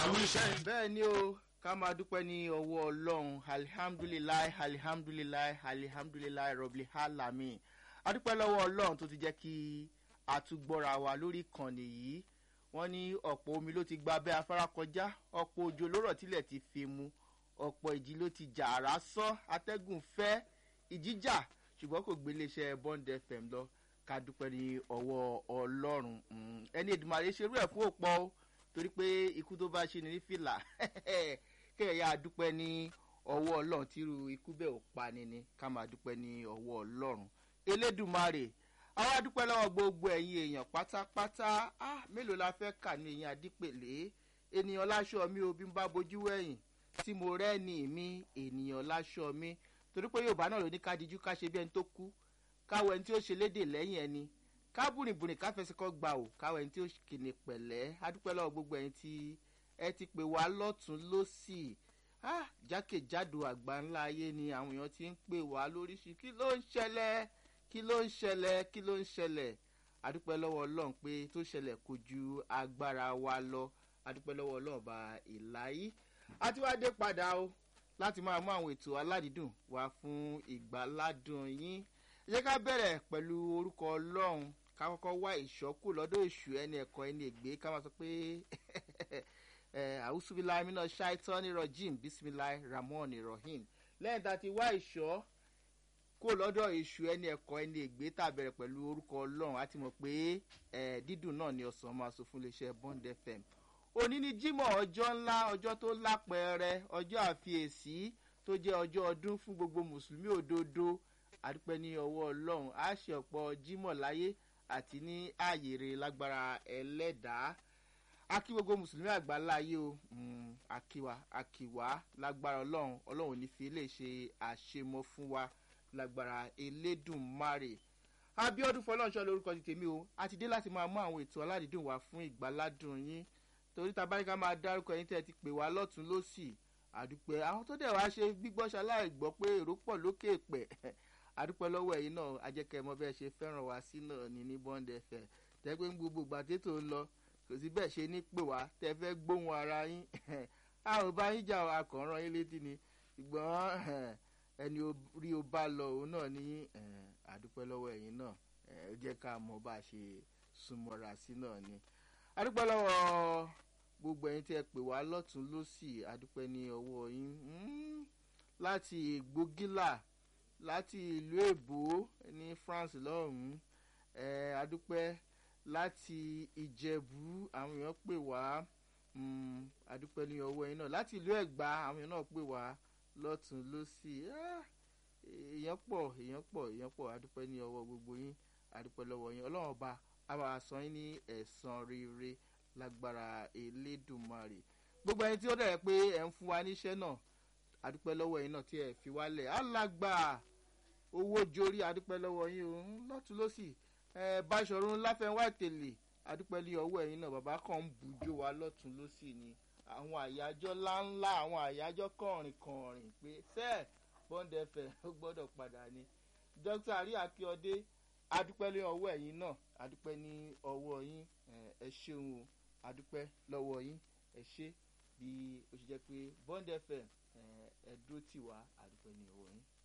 àwíṣẹ́. bẹ́ẹ̀ ni o ká máa dúpẹ́ ní ọwọ́ ọlọ́run alihamdulilayi alihamdulilayi alihamdulilayi rọ̀bì halami adúpẹ́ lọ́wọ́ ọlọ́run tó ti jẹ́ kí àtúgbọ́ra wa lórí ìkànnì yìí wọ́n ní ọ̀pọ̀ omi ló ti gba abẹ́ afárá kọjá ọ̀pọ̀ òjò lórọ̀ tilẹ̀ ti fi mu ọ̀pọ̀ ìjì ló ti jà àrá sán atẹ́gùn fẹ́ ìjíjà ṣùgbọ́n kò gbé iléeṣẹ́ bond fm lọ ká dúpẹ́ ní ọwọ́ ọlọ́run Mm, ẹni èdùmàrè ṣerú ẹ̀ fún òpó o torí pé ikú tó bá ṣe ni ní fìlà kéèyàn yá dúpẹ́ ní ọwọ́ ọlọ́run tírú ikú bẹ́ẹ̀ ò pani ni ká máa dúpẹ́ ní ọwọ́ ọlọ́run elédùmarè àwa dúpẹ́ lọ́wọ́ gbogbo ẹ̀yin èèyàn pátápátá ah mélòó la fẹ́ kà ní èyàn àdípèlé ènìyàn láṣọ mi ò bí n bá bojú wẹ̀yìn tí mo rẹ́ni mi ènìyàn láṣọ mi torí pé yorùbá náà ló ní ká dijú ká ṣe bí ẹni tó kú káwọ ẹni tí ó ṣe léde lẹ́yìn ẹni ká bùrìnbùrìn ká fẹsẹ̀ kọ́ gbà ò káwọ ẹni tí ó kìnnì pẹ̀lẹ́ adúpẹ́ lọ́wọ́ gbogbo ẹ̀yin tí ẹ ti pè wá lọ́tún lọ́sì ah jákèjádò àgbà ńlá ayé ni àwọn èèyàn ti ń pè wá lóríṣi kí ló ń ṣẹlẹ̀ kí ló ń ṣẹlẹ̀ kí ló ń ṣẹlẹ̀ adúpẹ́ lọ́wọ́ ọlọ́run pé tó ṣẹlẹ̀ kò ju agbára wa lọ adúpẹ́ lọ́wọ́ ọlọ́run bá ìláyí àti wá dé padà o láti máa mú àwọn ètò aládìídùn wá fún ìgbàládùn yín ẹ jẹ́ ká bẹ̀rẹ̀ pẹ̀lú orúkọ ọlọ́run ká kọ́kọ́ wá ìṣọ́kù lọ́dọ̀ èṣù ẹni ẹ̀kọ́ ẹni ègbé ká máa sọ pé àwùsùbíláì mi náà ṣáìtọ́ ní rọ́jìm bísímíláì ramon irohin lẹ́yìn tá a ti wá ìṣọ́ kó lọ́dọ̀ èṣù ẹni ẹ̀kọ́ ẹni ègbé tá a bẹ̀rẹ̀ pẹ̀lú orúkọ ọlọ́run á ti mọ̀ pé dídùn náà ni ọ̀sán máa sọ fún iléeṣẹ́ bond fm òní ni jimoh ọjọ́ ńlá ọjọ́ tó lápẹẹrẹ ọjọ́ àfiyèsí tó jẹ́ ọjọ́ ọdún fún gbogbo mùsùlùmí òdodo àdúpẹ́ ní ọwọ́ ọlọ́run á ṣe ọ̀pọ̀ jimoh láyé àti ní ààyè rẹ̀ lágbára ẹlẹ́dàá akí gbogbo mùsùlùmí àgbáńlá ayé o akíwa akíwa lágbára ọlọ́run ọlọ́run ò ní fi lè ṣe àṣemọ fún wa lágbára elédùnmarè abiodun fọlọ́nṣọ́ lórúkọ ti tèmi o a ti dé láti máa mú àwọn ètò aládìídùn wá fún ìgbàládùn yín torí ta báyìí ká máa dárúkọ yín tẹ́ ẹ ti pè wá lọ́tún lọ́sì àdúpẹ́ àwọn tó dẹ̀ wá ṣe gbígbọ́ ṣaláì gbọ́ pé èrò pọ̀ lókè pẹ̀ àdúpẹ́ lọ́wọ́ ẹ̀yin náà ajẹ́kẹ́ mọ bẹ́ẹ̀ ṣe fẹ́ràn wá sí náà ní ní bond fm tẹ́gbẹ́ ń gbogbo gbàtẹ́tò ń lọ kò sí bẹ́ẹ̀ ṣe ní pè wá tẹ́ fẹ́ gbóhùn ara yín a ò bá yín jà akọ̀ràn yín létí ni ṣùgbọ́n ẹni rí o bá lọ òun náà ní àdúpẹ́ lọ́wọ́ ẹ̀yin náà ẹ jẹ́ ká mọ bá a ṣe súnmọ́ra sí náà ni àdúpẹ́ lọ́wọ́ gbogbo ẹ̀yin tí ẹ pè wá lọ́tún lọ́sì àdúpẹ́ ní ọwọ́ yín láti gbógílà láti ìlú èbó ní france lọ́hùn-ún àdúpẹ́ láti ìjẹ̀bú àwọn èèyàn pè wá àdúpẹ́ ní ọwọ́ yín náà láti ìlú ẹ̀gbá àwọn èèyàn náà pè wá lọ́tún lọ́sì èèyàn pọ̀ èèyàn pọ̀ èèyàn pọ̀ àdúpẹ́ ní ọwọ́ gbogbo yín àdúpẹ́ lọ́wọ́ yín ọlọ́run ọba àwa san yín ní ẹ̀sán rere lágbára elédùnmarè gbogbo ẹni tí ó dẹ̀ pé ẹ̀ ń fún wa níṣẹ́ náà àdúpẹ́ lọ́wọ́ yín náà tí ẹ̀ fi wálẹ̀ alàgbà owó jorí àdúpẹ́ lọ́wọ́ yín o lọ́tún lọ́sì ẹ̀ báṣọ̀run láfẹ̀wá tèlè àdúpẹ́ lé ọwọ́ ẹ̀yin náà bàbá kan ń bùjó wa lọ́tún lọ́sì ni àwọn àyájọ́ ńláńlá àwọn àyájọ́ kọ̀ọ̀rìn kọ̀ọ̀rìn pé sẹ́ẹ̀ bọ́ńdẹ̀fẹ̀ ó gbọ́dọ̀ padà ni dókítà àrí akíọdé adúpẹ́ lé ọwọ́ ẹ̀yin náà adúpẹ́ ní ọwọ́ yín ẹ ṣeun o adúpẹ́ lọ́wọ́ yín ẹ ṣe bí ó ṣe jẹ́ pé bond fm ẹ dúró tì wá adúpẹ́ ní ọwọ́ yín.